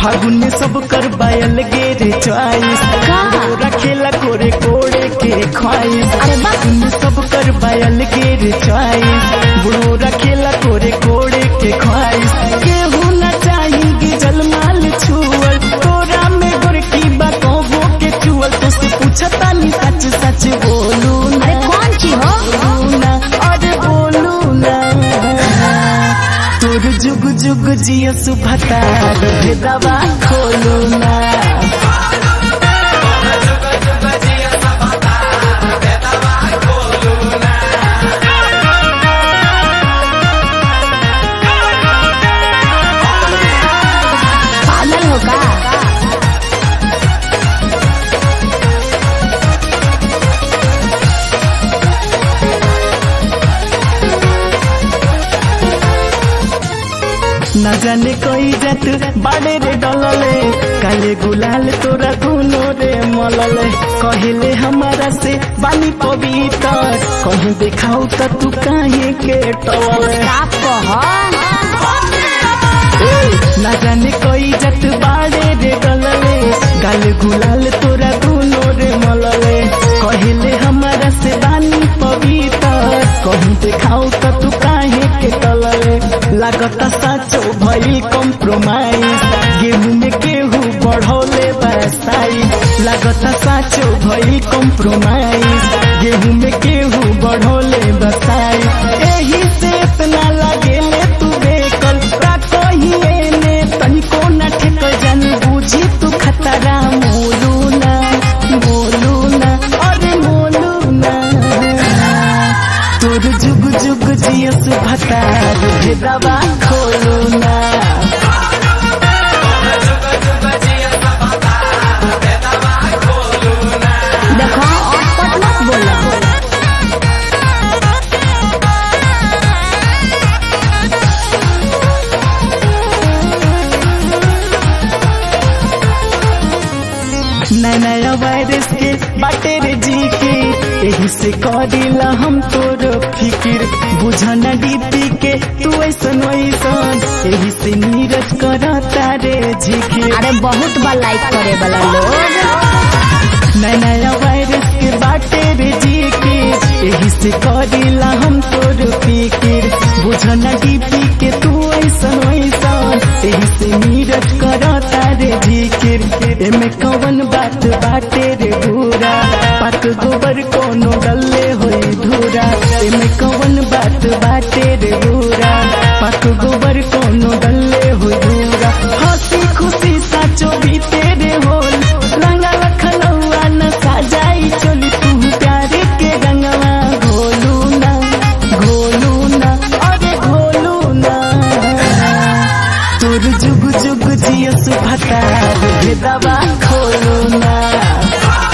फागुन में सब कर बायल गेरे चॉइस का? रखेला कोरे कोड़े के ख्वाइस अरे वाह। फागुन में सब कर बायल गेरे चॉइस बुढ़ो रखेला कोरे कोड़े के ख्वाइस केहू न चाहेगी जलमाल छुअल तोरा में गोरकी बा कहबो के चुअल तो से पूछता नी सच सच बोलू ना अरे कौन ची हो बोलू ना अरे बोलू ना तोर जुग जुग जिया सुभता भेदवा खोलू ना पागल हो का न जाने कोई जात बाड़े रे डलले काले गुलाल तोरा दुनो रे मलले कहले हमारा से बानी पवित्र कहीं देखाऊ त तू काहे के टवले साफ कह न जाने कोई जत बाड़े रे गलले गाल गुलाल तोरा दुनो रे मलले कहले हमारा से बानी पवित्र कहूँ देखाऊ त तू काहे के टलले लागता साचो भई कॉम्प्रोमाइज गेहूं में गेहूं बढ़ौले बरसाई लागता साचो भई कॉम्प्रोमाइज गेहूं में गेहूं बढ़ौले बसाई एही से इतना लागेले तू बेकल का कहिए ने तनिको न ठेक जान बुझी तू खतरा मोलू ना मोलू ना अरे मोलू ना तोर जुग जुग जियस भता भेदवा खोलू ना देखो अटपट मत बोलो नया नया वायरस के बाटे रे जी के एही से करिला हम तोर फिकिर बुझन डीपी के तू ऐसन वैसन एही से नीरज करता रे झिकिर अरे बहुत बार लाइक करे वाला लोग नया नया वायरस के बाटे रे जी के एही से करिला हम तोर फिकिर बुझन डीपी के तू ऐसन वैसन एही से नीरज करता रे झिकिर एमे कवन बात बाटे रे भूरा पाक गोबर कोनो डल्ले होई धूरा एमे कवन बात बाटे रे भूरा पाक गोबर कोनो डल्ले होई धूरा हंसी खुशी साचो भी तेरे होल रंगा लखनऊआ न साजाई चोली तू प्यारे के रंगवा घोलू ना घोलू ना अरे घोलू ना तोर जुग जुग जियस भता भेदवा खोलू ना